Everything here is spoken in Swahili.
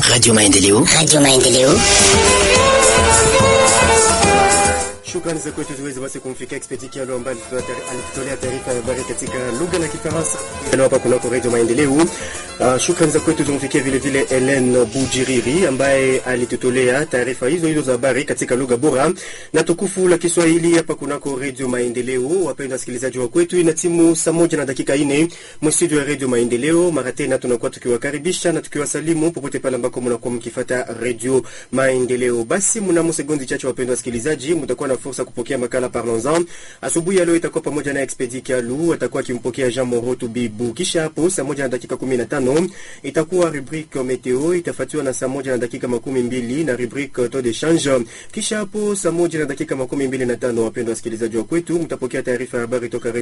Radio Maendeleo. Radio Maendeleo. Shukrani za kwetu ziweze basi kumfikia Expedi Kialo ambaye alitutolea taarifa ya habari katika lugha la Kifaransa hapa kunako Radio Maendeleo. Uh, shukrani za kwetu zimfikia vile vile Helen Bujiriri ambaye alitutolea taarifa hizo hizo za habari katika lugha bora na tukufu la Kiswahili hapa kunako Radio Maendeleo. Wapendwa wasikilizaji wa kwetu, ina timu saa moja na dakika nne mstudio ya Radio Maendeleo. Mara tena tunakuwa tukiwakaribisha na tukiwasalimu popote pale ambako mnakuwa mkifuata Radio Maendeleo. Basi mnamo sekondi chache, wapendwa wasikilizaji, mtakuwa na fursa kupokea makala Parlons-en. Asubuhi ya leo itakuwa pamoja na Expedi Kialu, atakuwa akimpokea Jean Moroto Bibu. Kisha hapo saa moja na dakika 15 itakuwa rubrique meteo, itafuatiwa na saa moja na dakika makumi mbili na rubrique taux de change. Kisha hapo saa moja na dakika makumi mbili na tano, wapendwa wasikilizaji wa kwetu, mtapokea taarifa ya habari toka